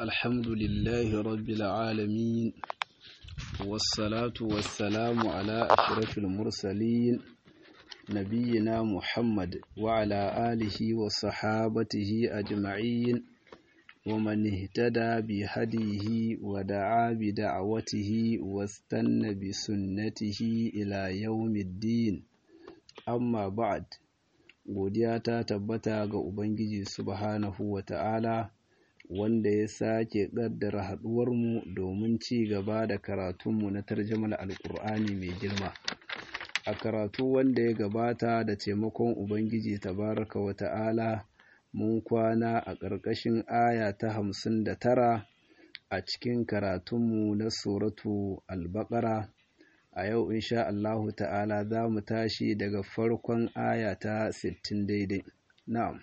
الحمد لله رب العالمين والصلاة والسلام على أشرف المرسلين نبينا محمد وعلى آله وصحابته أجمعين ومن اهتدى بهديه ودعا بدعوته واستنى بسنته إلى يوم الدين amma ba'ad godiya ta tabbata ga ubangiji subhanahu wa ta'ala wanda ya sake ƙaddara haɗuwarmu domin ci gaba da karatunmu na tarjamar alƙur'ani mai girma a karatu wanda ya gabata da taimakon ubangiji tabaraka wa ta'ala mun kwana a ƙarƙashin aya ta hamsin da tara a cikin karatunmu na suratu al-baqara a yau insha Allahu ta'ala za mu tashi daga farkon aya ta 60 daidai na'am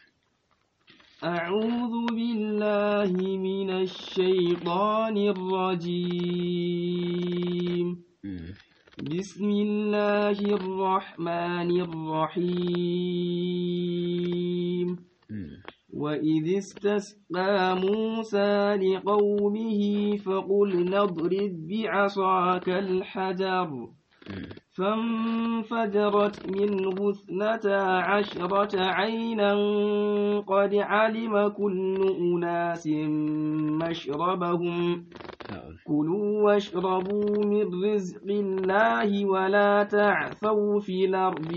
أعوذ بالله من الشيطان الرجيم بسم الله الرحمن الرحيم وإذ استسقى موسى لقومه فقل نضرب بعصاك الحجر فانفجرت منه اثنتا عشرة عينا قد علم كل أناس مشربهم كلوا واشربوا من رزق الله ولا تعثوا في الأرض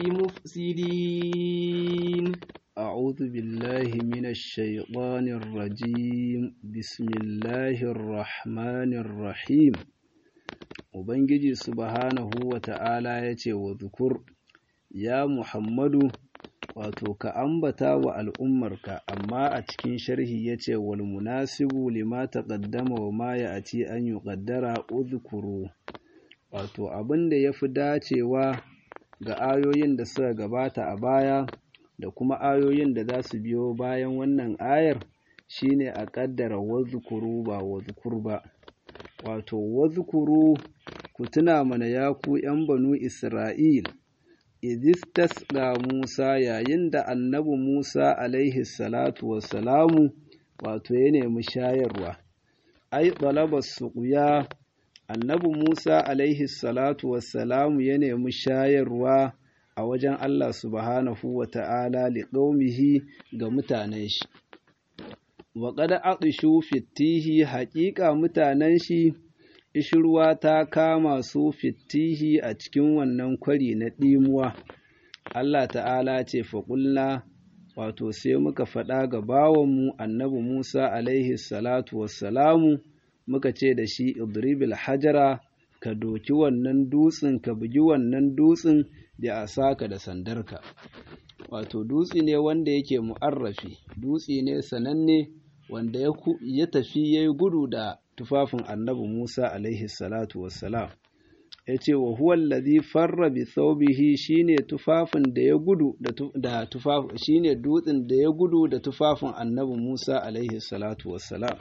مفسدين أعوذ بالله من الشيطان الرجيم بسم الله الرحمن الرحيم Ubangiji subhanahu wa ta'ala ya ce wa zukur, Ya Muhammadu, wato ka ambata wa al'ummarka, amma a cikin sharhi ya ce wal munasibu lima taqaddama wa ma ya ati an yi ƙaddara uzkuru. Wato abin da ya fi dacewa ga ayoyin da suka gabata a baya da kuma ayoyin da za su biyo bayan wannan ayar shine a ƙaddara wazukuru ba wazukur ba. Wato wazukuru ku tuna mana ya ku ’yan banu Isra'il, idistas ga Musa yayin da annabi Musa alaihi salatu wassalamu wato ya nemi shayarwa, ai, ɗalabar suƙuya, annabi Musa alaihi salatu wassalamu ya nemi shayarwa a wajen Allah subhanahu wa ta'ala liƙaumihi ga mutanen shi. Wa ƙada aɗishu fitihi haƙiƙa mutanen shi ishirwa ta kama su fitihi a cikin wannan kwari na ɗimuwa. Allah ta'ala ce faƙulla wato sai muka faɗa ga bawanmu annabi Musa alaihi salatu wassalamu muka ce da shi idribil hajara ka doki wannan dutsen ka bugi wannan dutsen da a saka da sandarka. Wato dutse ne wanda yake mu'arrafi, dutse ne sananne wanda ya tafi ya yi gudu da tufafin annabi Musa alaihi salatu wassalam ya ce wa huwa allazi farra bi thawbihi shine tufafin da ya gudu da tufafin shine dutsen da ya gudu da tufafin annabi Musa alaihi salatu wassalam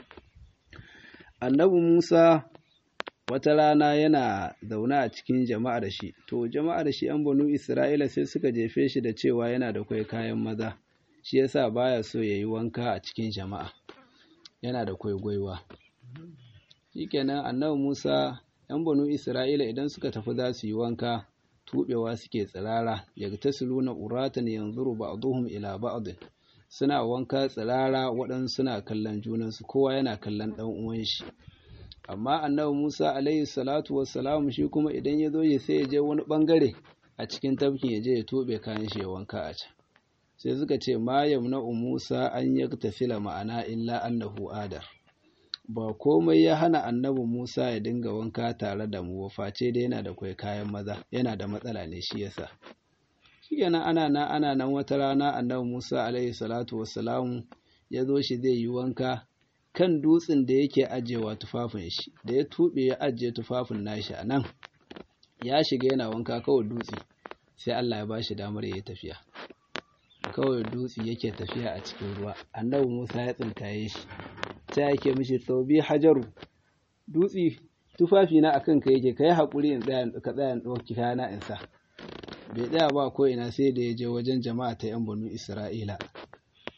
annabi Musa wata rana yana zaune a cikin jama'ar shi to jama'ar shi an banu Isra'ila sai suka jefe shi da cewa yana da kai kayan maza shi yasa baya so yayi wanka a cikin jama'a yana da kwaigwaiwa shikenan annabi Musa ‘yan banu Isra'ila idan suka tafi za su yi wanka tuɓewa suke tsirara yaga ta siluna uratan yanzuru ba'duhum ila ba'd suna wanka tsirara waɗansu suna kallon junansu kowa yana kallon ɗan uwan shi amma annabi Musa alaihi salatu wassalamu shi kuma idan ya zo ya sai ya je wani ɓangare a cikin tafkin ya je ya tuɓe kayan shi ya wanka a can sai suka ce ma yamna'u Musa an yaktafila ma'ana illa annahu adar ba komai ya hana annabi Musa ya dinga wanka tare da mu face dai yana da kwai kayan maza yana da matsala ne shi yasa shikenan ana nan ana nan wata rana annabi Musa alaihi salatu wassalamu ya zo shi zai yi wanka kan dutsen da yake ajewa tufafin shi da ya tube ya ajiye tufafin nashi a nan ya shiga yana wanka kawai dutse sai Allah ya bashi damar ya yi tafiya kawai dutse yake tafiya a cikin ruwa annabi Musa ya tsinkaye shi ta yake mishi tsobi hajaru dutse tufafi na akan ka yake kai hakuri in tsaya ka tsaya in ɗauki kayana in sa bai tsaya ba ko ina sai da ya je wajen jama'a ta yan banu Isra'ila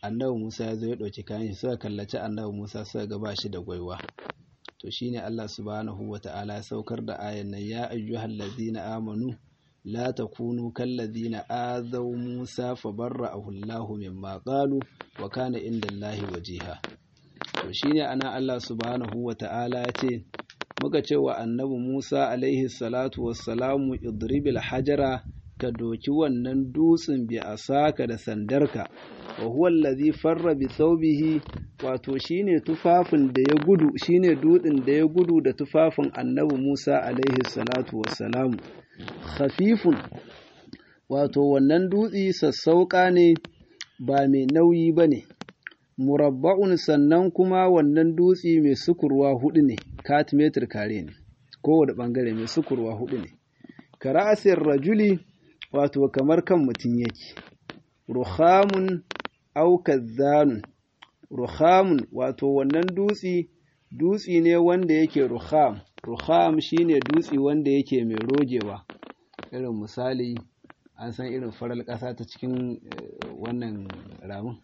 annabi Musa ya zo ya ɗauki kayan shi suka kallaci annabi Musa suka ga ba shi da gwaiwa to shine Allah subhanahu wata'ala ya saukar da ayan nan ya ayyuhal ladina amanu la takunu kal ladina azaw Musa fabarra'ahu Allahu mimma qalu wa kana indallahi wajiha to shine ana Allah subhanahu wata'ala ya ce muka ce wa annabi Musa alaihi salatu wassalamu idribil hajara ka doki wannan dutsen bi asaka da sandarka wa huwa allazi farra bi thawbihi wato shine tufafin da ya gudu shine dutsen da ya gudu da tufafin annabi Musa alaihi salatu wassalamu khafifun wato wannan dutsi sassauka ne ba mai nauyi bane murabba'un sannan kuma wannan dutsi mai sukurwa hudu ne katimetir kare ne kowane bangare mai sukurwa hudu ne kara'asir rajuli wato kamar kan mutum yake ruhamun aukazanun ruhamun wato wannan dutsi dutsi ne wanda yake ruham ruham shine dutsi wanda yake mai rogewa irin misali an san irin farar ƙasa ta cikin wannan ramin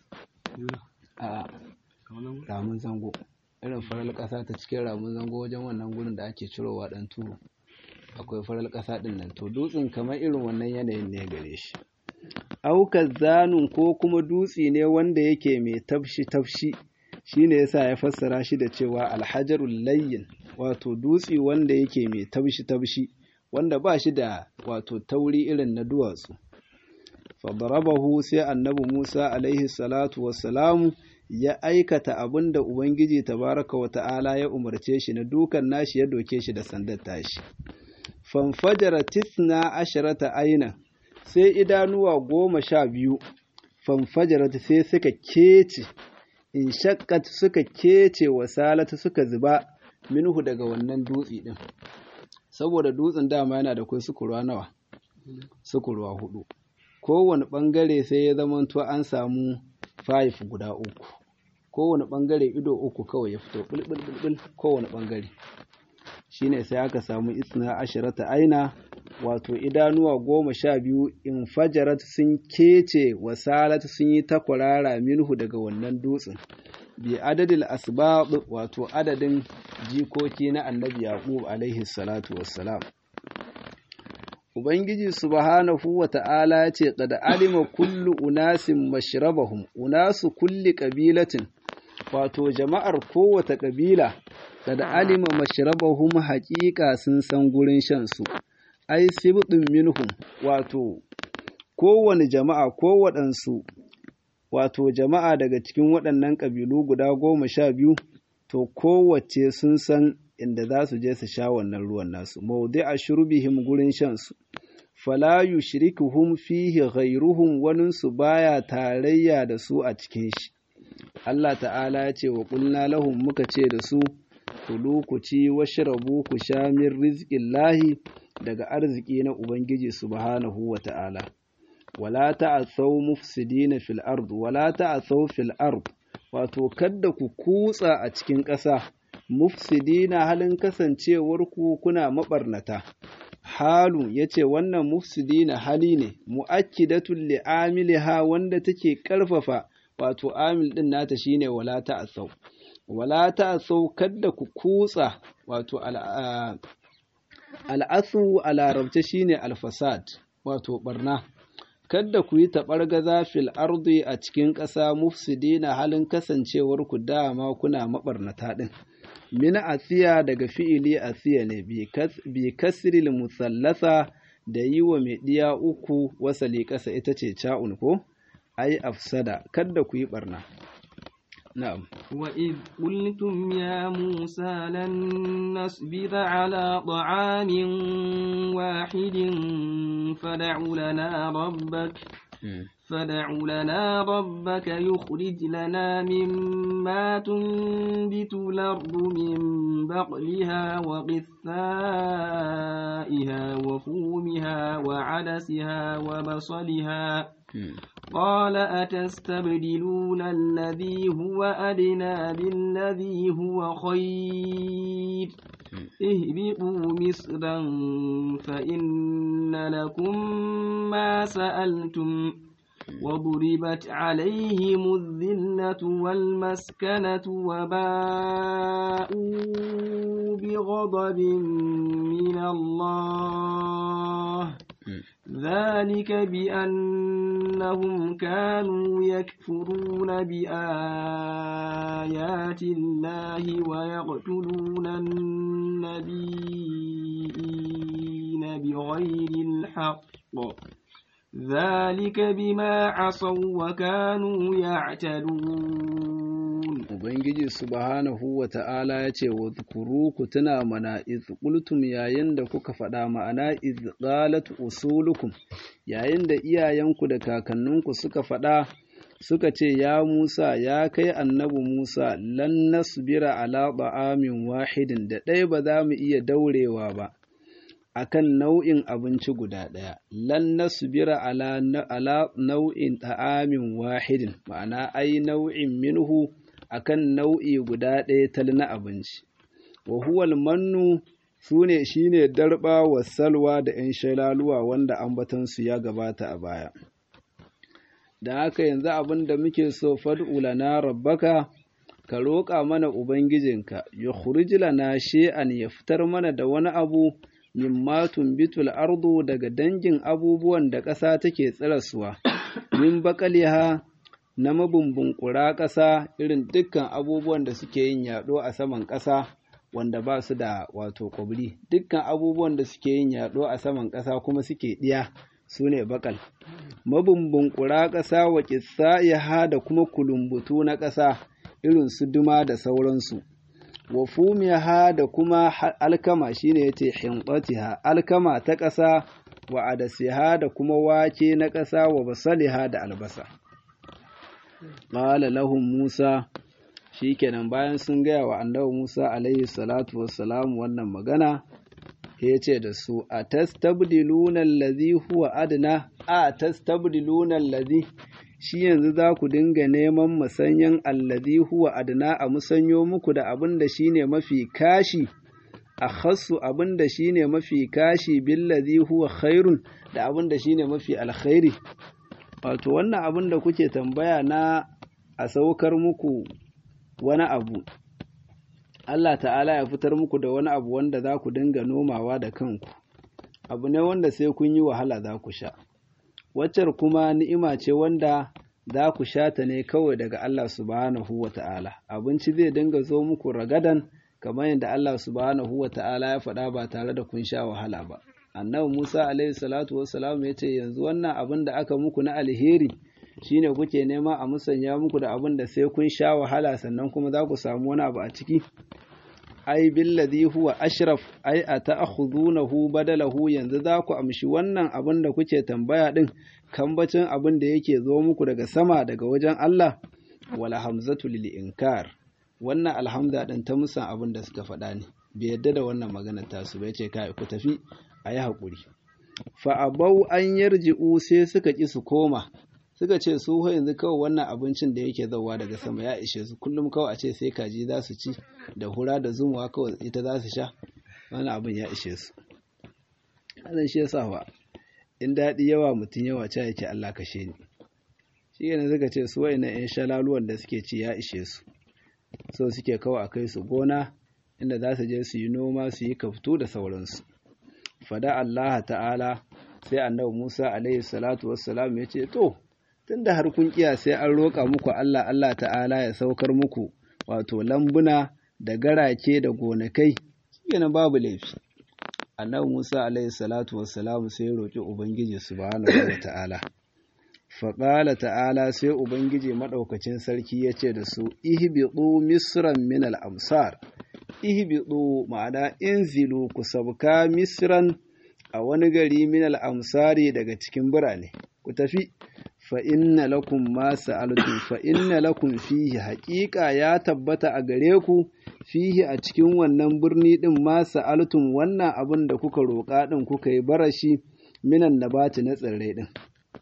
a ramin zango irin farar ƙasa ta cikin ramin zango wajen wannan gurin da ake cirowa ɗan turu akwai farar ƙasa ɗin nan to dutsen kamar irin wannan yanayin ne gare shi aukar zanun ko kuma dutse ne wanda yake mai tafshi tafshi shine yasa ya fassara shi da cewa alhajarul layyin wato dutse wanda yake mai tafshi tafshi wanda ba shi da wato tauri irin na duwatsu fadarabahu sai annabi Musa alaihi salatu wassalamu ya aikata abin da Ubangiji tabaraka wa ta'ala ya umarce shi na dukan nashi ya doke shi da sandar tashi. Fanfajara tisna asharata aina sai idanuwa goma sha biyu, fanfajara sai suka kece, in shakkat suka kece wa salata suka zuba minhu daga wannan dutse ɗin. Saboda dutsen dama yana da kai sukurwa nawa? Sukurwa hudu. Kowane ɓangare sai ya zamanto an samu fayif guda uku. kowane ɓangare ido uku kawai ya fito ɓulɓulɓul kowane ɓangare shine sai aka samu isna ashirata aina wato idanuwa goma sha biyu in fajarat sun kece wasalat sun yi takwarara minhu daga wannan dutsen bi adadil asbab wato adadin jikoki na annabi yaqub alaihi salatu wassalam Ubangiji subhanahu wa ta'ala ya ce, Ƙada alima kullu unasin mashrabahum, unasu kulli ƙabilatin, wato jama'ar kowace ƙabila, ƙada alima mashrabahum haƙiƙa sun san gurin shansu, ai, sibɗin minhum, wato, kowane jama'a, kowaɗansu, wato jama'a daga cikin waɗannan ƙabilu guda goma sha biyu, to kowace sun san inda za su je su sha wannan ruwan nasu mawdi a shurbihim gurin shansu fala yushrikuhum fihi ghayruhum waninsu baya tarayya da su a cikin shi Allah ta'ala ya ce wa qulna lahum muka ce da su kulu ku ci washrabu ku sha min rizqillahi daga arziki na ubangiji subhanahu wa ta'ala wala ta'asaw mufsidina fil ard wala ta'asaw fil ard wato kadda ku kutsa a cikin ƙasa mufsidina halin kasancewarku kuna maɓarnata. Halu ya ce wannan mufsidina hali ne, mu'akkidatun li'amiliha wanda take ƙarfafa wato amil ɗin nata shine wala ta'asau. Wala ta'asau kadda ku kutsa wato al'asu a larabce shine alfasad wato ɓarna. Kadda ku yi taɓargaza fil ardi a cikin ƙasa mufsidina halin kasancewarku dama kuna maɓarnata ɗin. min asiya daga fi'ili asiya ne bi kasril musallasa da yi wa mai ɗiya uku wasali ƙasa ita ce ca'un ko ai afsada kadda ku yi ɓarna na'am وإذ قلتم يا موسى لن نصبر على طعام واحد فدع لنا ربك فدع لنا ربك يخرج لنا مما تنبت الأرض من بقلها وقثائها وفومها وعدسها وبصلها قال أتستبدلون الذي هو أدنى بالذي هو خير اهبطوا مصرا فإن لكم ما سألتم وضربت عليهم الذلة والمسكنة وباءوا بغضب من الله ذلك بأنهم كانوا يكفرون بآيات الله ويقتلون النبيين بغير الحق ذلك بما عصوا وكانوا يعتدون Ubangiji subhanahu wa ta'ala ya ce, wa zukuru ku tuna mana iz qultum yayin da kuka faɗa ma'ana iz qalat usulukum yayin da iyayenku da kakanninku suka faɗa suka ce ya Musa ya kai annabi Musa lan nasbira ala ta'amin wahidin da ɗaya ba za mu iya daurewa ba akan nau'in abinci guda ɗaya lan nasbira ala ala nau'in ta'amin wahidin ma'ana ai nau'in minhu akan nau'i guda ɗaya tal na abinci wa huwal mannu sune shine darba wa salwa da ‘yan shalaluwa wanda ambatansu ya gabata a baya da haka yanzu abin da muke so fad'u lana rabbaka ka roƙa mana ubangijinka ya khurij lana shay'an ya fitar mana da wani abu mimma tumbitul ardu daga dangin abubuwan da ƙasa take tsirasuwa min baƙaliha na mabumbunƙura ƙasa irin dukkan abubuwan da suke yin yaɗo a saman ƙasa wanda ba su da wato ƙwabri dukkan abubuwan da suke yin yaɗo a saman ƙasa kuma suke ɗiya su ne baƙal mabumbunƙura ƙasa wa ƙissa da kuma kulumbutu na ƙasa irin su duma da sauransu wa fumiha da kuma alkama shine yace hinqatiha alkama ta ƙasa wa adasiha da kuma wake na ƙasa wa basaliha da albasa qala lahum musa shikenan bayan sun gaya wa annabi musa alaihi salatu wassalam wannan magana ya ce da su a tastabdiluna allazi huwa adna a tastabdiluna allazi shi yanzu za ku dinga neman musanyen allazi huwa adna a musanyo muku da abin da shine mafi kashi a khassu abin da shine mafi kashi billazi huwa khairun da abin da shine mafi alkhairi wato wannan abin da kuke tambaya na a saukar muku wani abu Allah ta'ala ya fitar muku da wani abu wanda za ku dinga nomawa da kanku abu ne wanda sai kun yi wahala za ku sha waccar kuma ni'ima ce wanda za ku sha ta ne kawai daga Allah subhanahu wa ta'ala abinci zai dinga zo muku ragadan kamar yadda Allah subhanahu wa ta'ala ya faɗa ba tare da kun sha wahala ba annabi Musa alaihi salatu wassalam ya ce yanzu wannan abin da aka muku na alheri shine kuke nema a musanya muku da abin da sai kun sha wahala sannan kuma za ku samu wani abu a ciki ai billadhi huwa ashraf ai ata'khudunahu badalahu yanzu za ku amshi wannan abin da kuke tambaya din kambacin abin da yake zo muku daga sama daga wajen Allah wala hamzatu lil inkar wannan alhamza din ta musan abin da suka faɗa ne bai yadda da wannan magana ta su bai ce kai ku tafi ayi hakuri fa abau an yarji'u sai suka ki su koma suka ce su yanzu kawai wannan abincin da yake zauwa daga sama ya ishe su kullum kawai a ce sai kaji za su ci da hura da zumuwa kawai ita za su sha wannan abin ya ishe su hadan shi yasa wa in daɗi yawa mutum yawa ca yake Allah kashe ni shi ne suka ce su wayannan yan shalaluwan da suke ci ya ishe su so suke kawai a kai su gona inda za su je su yi noma su yi kaftu da sauransu fada Allah ta'ala sai annabi Musa alaihi salatu wassalam ya ce to tunda har kun kiya sai an roƙa muku Allah Allah ta'ala ya saukar muku wato lambuna da garake da gonakai shikenan babu laifi annabi Musa alaihi salatu wassalam sai ya roƙi ubangiji subhanahu wa ta'ala faƙala ta'ala sai ubangiji maɗaukacin sarki ya ce da su ihbiɗu misran min al-amsar ihbiɗu ma'ana inzilu ku sabka misran a wani gari min al-amsari daga cikin birane ku tafi fa inna lakum ma sa'altum fa inna lakum fihi haqiqa ya tabbata a gare ku fihi a cikin wannan birni din ma sa'altum wannan abin da kuka roƙa din kuka yi barashi minan nabati na tsirrai din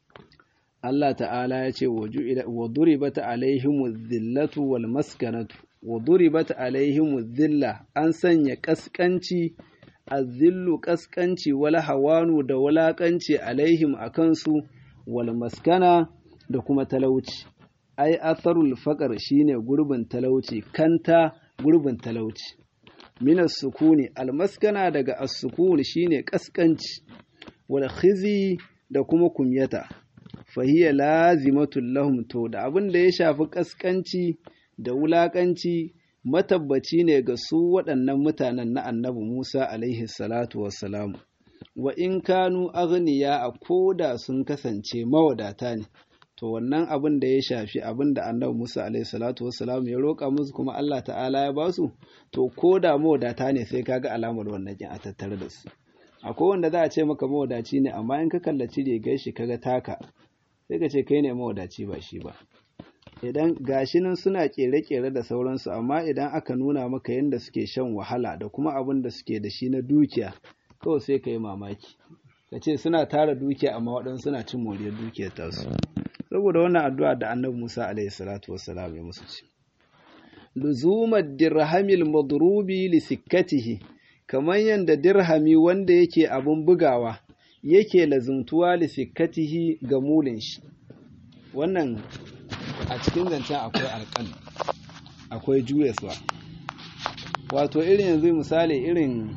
Allah ta'ala ya ce wa duribat alaihimu dhillatu wal maskanatu wa duribat alaihimu dhilla an sanya kaskanci azillu kaskanci wal hawanu da walakanci alaihim akan su wal maskana da kuma talauci ai atharul faqar shine gurbin talauci kanta gurbin talauci minas sukuni almaskana daga as-sukun shine kaskanci wal khizi da kuma kumyata fahiya lazimatul lahum to da abin da ya shafi kaskanci da wulakanci matabbaci ne ga su waɗannan mutanen na annabi Musa alaihi salatu wassalamu wa in kanu aghniya a koda sun kasance mawadata ne to wannan abin da ya shafi abin da annabi Musa alaihi salatu wassalam ya roƙa musu kuma Allah ta'ala ya basu to koda mawadata ne sai kaga alamar wannan kin a tattare da su akwai wanda za a ce maka mawadaci ne amma in ka kallaci rigar shi kaga taka sai ka ce kai ne mawadaci ba shi ba idan gashi nan suna kere-kere da sauransu amma idan aka nuna maka yadda suke shan wahala da kuma abin da suke da shi na dukiya kawai sai ka yi mamaki ka ce suna tara dukiya amma waɗansu suna cin moriyar dukiyar tasu saboda wannan addu'a da annabi musa alaihi salatu wassalam ya musu ce luzumar dirhamil madrubi li sikkatihi kamar yadda dirhami wanda yake abin bugawa yake lazumtuwa li sikkatihi ga mulin shi wannan a cikin zancen akwai alƙal akwai juyaswa wato irin yanzu misali irin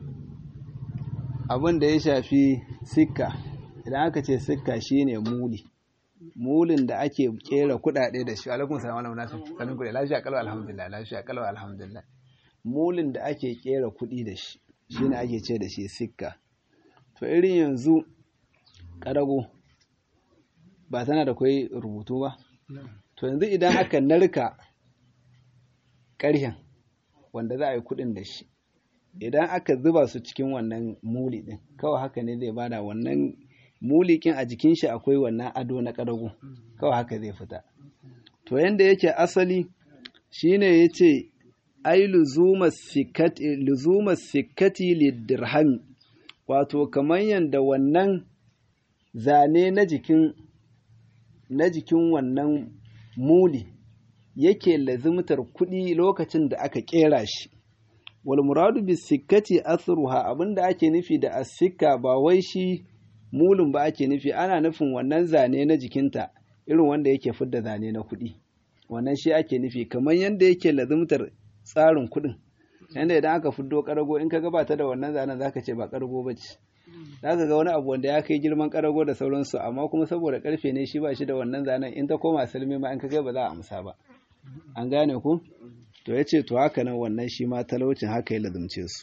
abin da ya shafi sikka idan aka ce sikka shine muli mulin da ake kera kudade da shi alaikum salam alaikum nasu sanin kudi lafiya kalwa alhamdulillah lafiya kalwa alhamdulillah mulin da ake kera kudi da shi shine ake ce da shi sikka to irin yanzu karago ba tana da kai rubutu ba to yanzu idan aka narka ƙarhen wanda za a yi kuɗin da shi idan aka zuba su cikin wannan muli ɗin kawai haka ne zai bada wannan mulikin a jikin shi akwai wannan ado na ƙarago kawai haka zai fita to yanda yake asali shine ya ce ai luzuma sikkati lidirhami wato kamar yanda wannan zane na jikin na jikin wannan muli yake lazimtar kuɗi lokacin da aka ƙera shi wal muradu bis sikkati athruha abinda ake nufi da as-sikka ba wai shi mulin ba ake nufi ana nufin wannan zane na jikinta irin wanda yake fidda zane na kuɗi wannan shi ake nufi kamar yadda yake lazimtar tsarin kuɗin yanda idan aka fiddo ƙarago in ka gabata da wannan zanen zaka ce ba ƙarago ba ce za ka ga wani abu wanda ya kai girman ƙarago da sauransu amma kuma saboda ƙarfe ne shi ba shi da wannan zanen in ta koma salmi ma in ka kai ba za a amsa ba an gane ku to ya ce to haka nan wannan shi ma talaucin haka ya lazumce su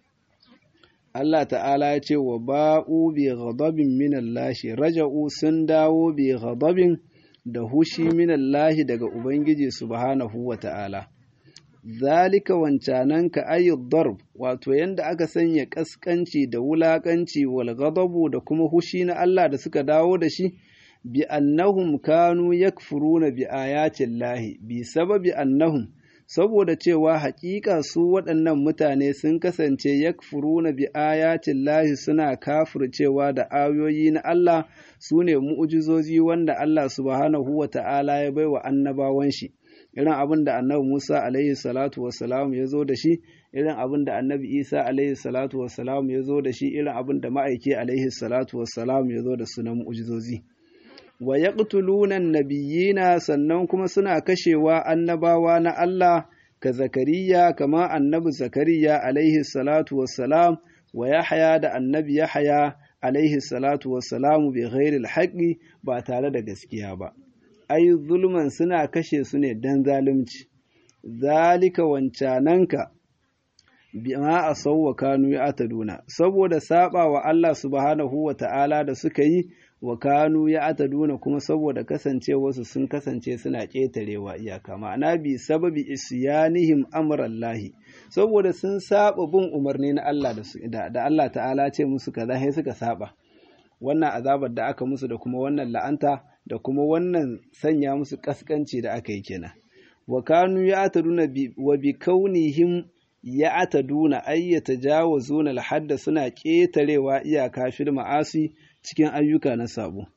Allah ta'ala ya ce wa ba'u bi ghadabin min Allah raja'u sun dawo bi ghadabin da hushi min Allah daga Ubangiji subhanahu wa ta'ala zalika wancanan ka ayyud darb wato yanda aka sanya kaskanci da wulakanci wal ghadabu da kuma hushi na Allah da suka dawo da shi bi annahum kanu yakfuruna bi ayatin lahi bi sababi annahum saboda cewa haƙiƙa su waɗannan mutane sun kasance yakfuruna bi ayatin lahi suna kafircewa da ayoyi na Allah su ne mu'ujizozi wanda Allah subhanahu wa ta'ala ya baiwa annabawan shi irin abin da annabi Musa alaihi salatu wassalam ya zo da shi irin abin da annabi Isa alaihi salatu wassalam ya zo da shi irin abin da ma'aiki alaihi salatu wassalam ya zo da su na mu'ujizozi wa yaqtuluna nabiyina sannan kuma suna kashewa annabawa na Allah ka Zakariya kama annabi Zakariya alaihi salatu wassalam wa Yahya da annabi Yahya alaihi salatu wassalamu bi ghairi alhaqi ba tare da gaskiya ba ai zulman suna kashe su ne dan zalunci zalika wancananka bima asawwa kanu ya ataduna saboda saba wa Allah subhanahu wa ta'ala da suka yi wa kanu ya ataduna kuma saboda kasancewarsu sun kasance suna ƙetarewa iyaka ma'ana bi sababi isyanihim amrallahi saboda sun saba bin umarni na Allah da, da Allah ta'ala ce musu kaza sai suka saba wannan azabar da aka musu da kuma wannan la'anta da kuma wannan sanya musu kaskanci da aka yi kenan wa kanu ya ataduna wa bi kaunihim ya ataduna ay yatajawazuna al-hadda suna ƙetarewa iyaka fil ma'asi cikin ayyuka na sabo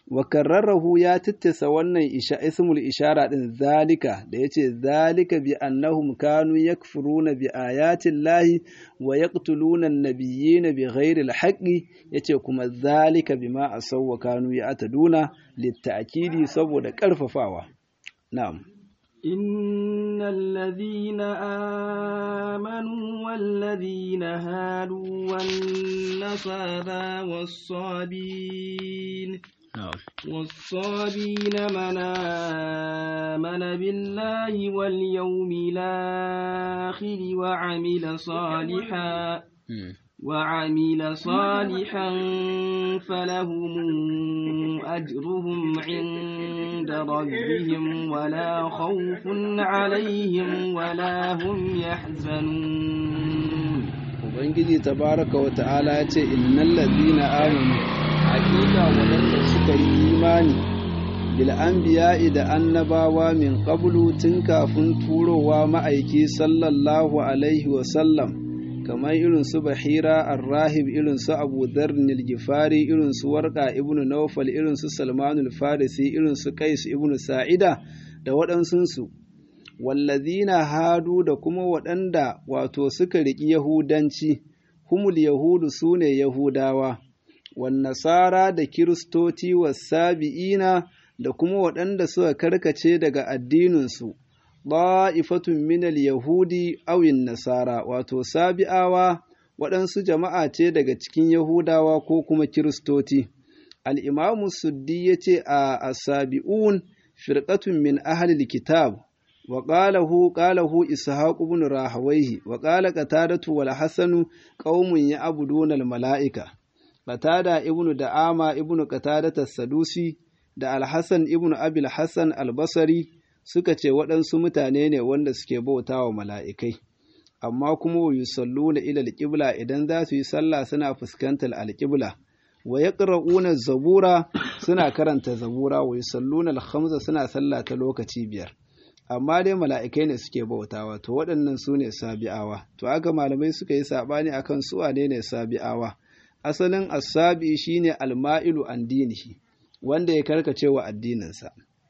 wa karrarahu ya tittasa wannan isha ismul ishara din zalika da yace zalika bi annahum kanu yakfuruna bi ayati llahi wa yaqtuluna an-nabiyyina bi ghairi al-haqqi yace kuma zalika bima asaw wa kanu ya'taduna litta'kidi saboda karfafawa na'am إن الذين آمنوا والذين هادوا والنصارى والصابين والصابين من آمن بالله واليوم الآخر وعمل صالحا وعمل صالحا فلهم أجرهم عند ربهم ولا خوف عليهم ولا هم يحزنون Ubangiji tabaraka wa ta'ala ya ce innal ladina amanu hakika waɗanda suka yi imani bil anbiya'i da annabawa min qablu tun kafin turowa ma'aiki sallallahu alaihi wa sallam kamar irin su bahira arrahib irin su abu dharnil gifari irin su warqa ibnu nawfal irin su salmanul farisi irin su qais ibnu sa'ida da waɗansunsu wallazina hadu da kuma waɗanda wato suka riƙi yahudanci humul yahudu su ne yahudawa wan nasara da kiristoci wasabi'ina da kuma waɗanda suka karkace daga addininsu ɗa'ifatun minal yahudi awin nasara wato sabi'awa waɗansu jama'a ce daga cikin yahudawa ko kuma kiristoci al'imamu suddi ya ce a asabi'un firƙatun min ahalil kitab wa ƙalahu ƙalahu ishaqu ibn rahawaihi wa ƙala qatadatu wal hasanu qaumun ya'buduna al mala'ika qatada ibnu da'ama ibnu qatadata sadusi da al-hasan ibnu abil hasan al-basri suka ce waɗansu mutane ne wanda suke bauta wa mala'ikai, amma kuma wa yusallu na ilal ƙibla idan za su yi sallah suna fuskantar alƙibla, wa ya zabura suna karanta zabura wa yusallu na alhamza suna sallah ta lokaci biyar. Amma dai mala'ikai ne suke bautawa, to waɗannan su ne sabi'awa, to aka malamai suka yi saɓani a kan su ne ne sabi'awa. Asalin asabi shine alma'ilu an dinihi, wanda ya karkace wa addininsa.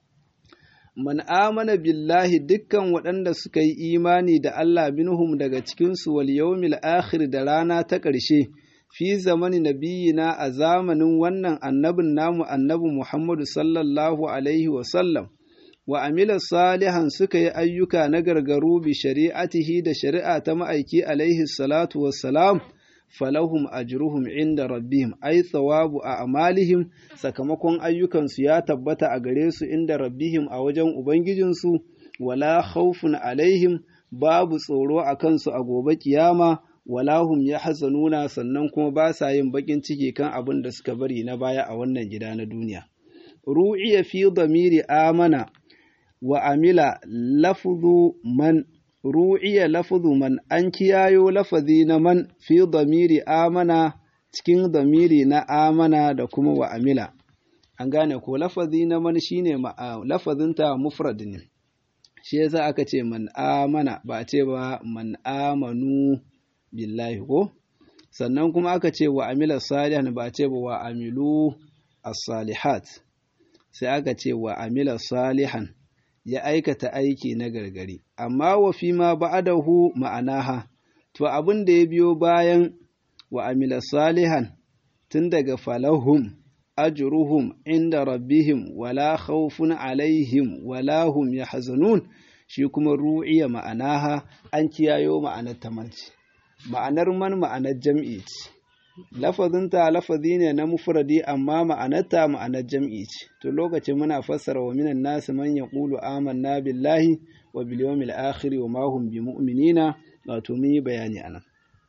man amana billahi dukkan waɗanda suka yi imani da Allah minhum daga cikinsu wal yawmil akhir da rana ta ƙarshe fi zamani nabiyina a zamanin wannan annabin namu annabi Muhammadu sallallahu alaihi wa sallam wa amila salihan suka yi ayyuka na gargaru bi shari'atihi da shari'a ta ma'aiki alaihi salatu wassalam falahum ajruhum inda rabbihim ai thawabu a amalihim sakamakon ayyukansu ya tabbata a gare su inda rabbihim a wajen ubangijinsu wala khawfun alaihim babu tsoro a kansu a gobe kiyama wala hum yahzanuna sannan kuma ba sa yin bakin ciki kan abin da suka bari na baya a wannan gida na duniya ru'iya fi damiri amana wa amila lafzu man ru'iya lafzu man an kiyayo lafazi na man fi damiri amana cikin damiri na amana da kuma wa amila an gane ko lafazi na man shine lafazinta mufrad ne shi yasa aka ce man amana ba a ce ba man amanu billahi ko sannan kuma aka ce wa amila salihan ba a ce ba wa amilu as-salihat sai aka ce wa amila salihan ya aikata aiki na gargari, amma wa fi ma ba'adahu ma'anaha, to abin da ya biyo bayan wa amila salihan tun daga falahum, ajruhum inda rabbihim wala khawfun alaihim wala hum yahzanun shi kuma ru'iya ma'anaha an kiyayo ma'anar tamanci. Ma'anar man ma'anar jam'i ce. lafazinta lafazi ne na mufradi amma ma'anarta ma'anar jam'i ce to lokacin muna fassara wa minan nasu man yaqulu amanna billahi wa bil yawmil akhir wa ma hum bimu'minina wato mun yi bayani anan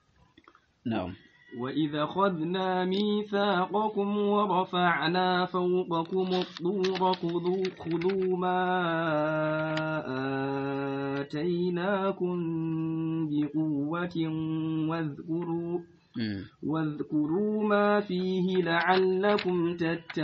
na'am وإذ أخذنا ميثاقكم ورفعنا فوقكم الطور خذوا, خذوا ما آتيناكم بقوة واذكروا واذكروا ما فيه لعلكم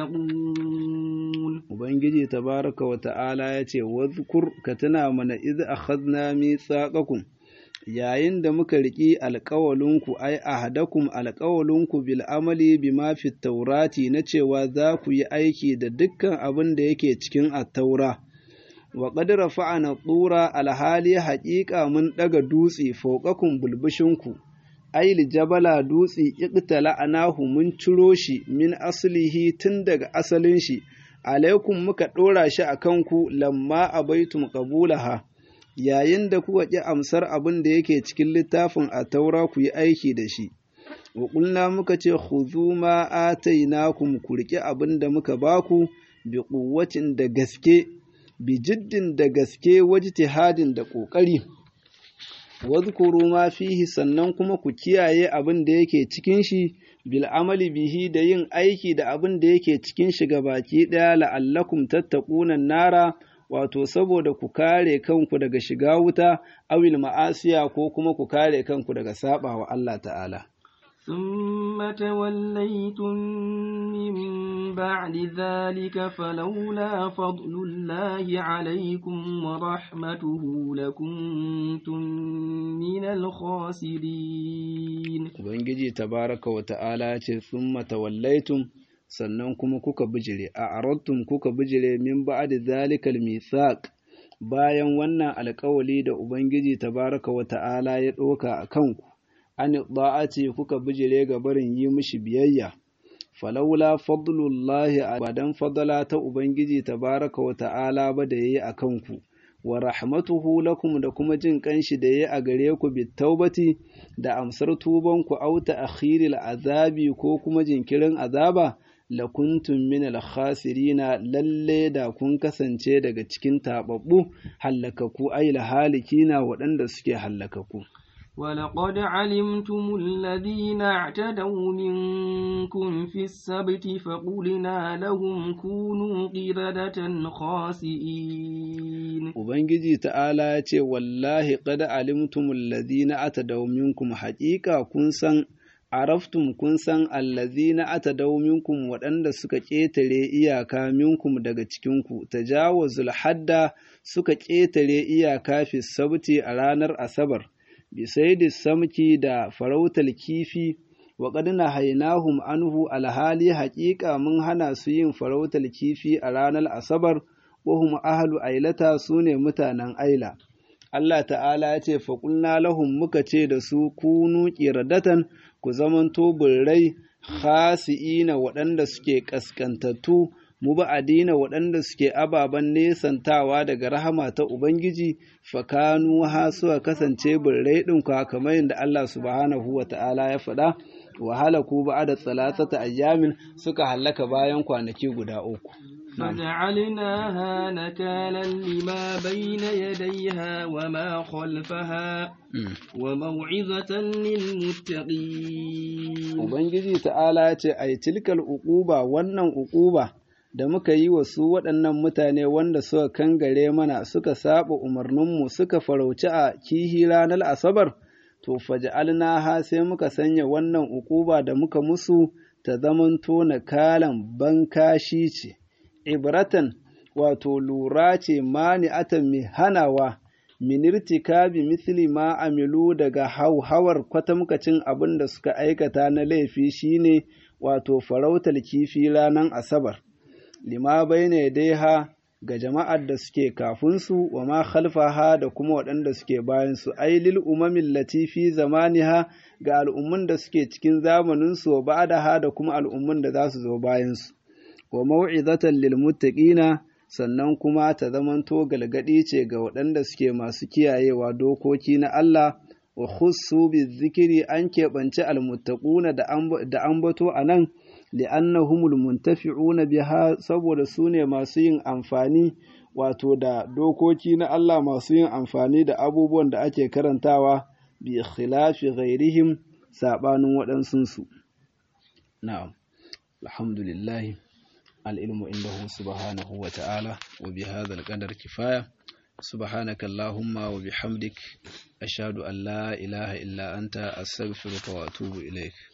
تتقون Ubangiji tabaraka wa ta'ala ya ce, Wadhkur ka tuna mana iz akhadna mithaqakum yayin da muka riƙi alƙawalinku ai ahadakum alƙawalinku bil amali bima fi taurati na cewa za ku yi aiki da dukkan abin da yake cikin attaura wa qad rafa'ana tsura alhali haƙiƙa mun ɗaga dutse fauƙakun bulbushinku aili jabala dutse iqtala anahu mun ciro shi min aslihi tun daga asalin shi alaikum muka ɗora shi a kanku lamma abaitum qabulaha yayin da kuka ƙi amsar abin da yake cikin littafin a taura ku yi aiki da shi wa ƙulna muka ce khudhu ma atainakum ku riƙe abin da muka baku bi quwwatin da gaske bi jiddin da gaske wajtihadin da ƙoƙari wadhkuru ma fihi sannan kuma ku kiyaye abin da yake cikin shi bil amali bihi da yin aiki da abin da yake cikin shi baki ɗaya la'allakum tattaquna nara wato saboda ku kare kanku daga shiga wuta awil ma'asiya ko kuma ku kare kanku daga saba wa Allah ta'ala ثم توليتم من بعد ذلك فلولا فضل الله عليكم ورحمته لكنتم من الخاسرين Ubangiji tabaraka wa ta'ala ce thumma tawallaitum sannan kuma kuka bijire a arattum kuka bijire min ba'da zalikal mithaq bayan wannan alƙawali da Ubangiji tabaraka wa ta'ala ya ɗauka a kanku an da'ati kuka bijire ga barin yi mishi biyayya falaula fadlullahi abadan fadala ta ubangiji tabaraka wa ta'ala ba da yayi akan ku wa rahmatuhu lakum da kuma jin kanshi da yayi a gare ku bitaubati da amsar tuban ku auta akhiril azabi ko kuma jinkirin azaba lakuntum min al-khasirina lalle da kun kasance daga cikin tababbu hallakaku ay halikina waɗanda suke hallakaku ولقد علمتم الذين اعتدوا منكم في السبت فقلنا لهم كونوا قردة خاسئين Ubangiji ta'ala ya ce, Wallahi, ƙada alimtumul ladina atadaw minkum haƙiƙa kun san, araftum kun san allazina atadaw minkum waɗanda suka ƙetare iyaka minkum daga cikinku, tajawazul hadda suka ƙetare iyaka fi sabti a ranar Asabar. bisaidi samki da farautar kifi wa na hainahum anhu alhali haƙiƙa mun hana su yin farautar kifi a ranar asabar wahum ahlu ailata su ne mutanen aila Allah ta'ala ya ce faƙulna lahum muka ce da su kunu ƙiradatan ku zamanto birrai khasi'ina waɗanda suke ƙasƙantattu muba'adina waɗanda suke ababen nesantawa daga rahama ta Ubangiji fakanu ha suka kasance birrai ɗin kamar yadda Allah subhanahu wa ta'ala ya faɗa wahala ku ba da tsalatata ayyamin suka hallaka bayan kwanaki guda uku. فجعلناها نكالا لما بين يديها وما خلفها وموعظة للمتقين Ubangiji ta'ala ce ai tilkal uquba wannan uquba da muka yi wa su waɗannan mutane wanda suka kangare mana suka saba umarninmu suka farauci a kihi ranar asabar to faj'alna ha sai muka sanya wannan uquba da muka musu ta zamanto na kalan bankashi ce ibratan wato lura ce mani'atan mai hanawa minirtika bi misli ma amilu daga hauhawar kwatamkacin abin da suka aikata na laifi shine wato farautar kifi ranar asabar lima baina daiha ga jama'ar da suke kafinsu wa ma khalfaha da kuma waɗanda suke bayansu ai lil umamin latifi zamaniha ga al'ummun da suke cikin zamaninsu wa ba'daha da kuma al'ummun da za su zo bayansu wa mau'izatan lil muttaqina sannan kuma ta zamanto galgadi ce ga waɗanda suke masu kiyayewa dokoki na Allah wa khussu bizikiri an keɓance almuttaquna da ambato a nan li'annahumul muntafi'una biha saboda su ne masu yin amfani wato da dokoki na Allah masu yin amfani da abubuwan da ake karantawa bi khilafi ghairihim sabanin waɗansunsu na'am alhamdulillah العلم عنده سبحانه وتعالى وبهذا القدر كفاية سبحانك اللهم وبحمدك أشهد أن لا إله إلا أنت أستغفرك وأتوب إليك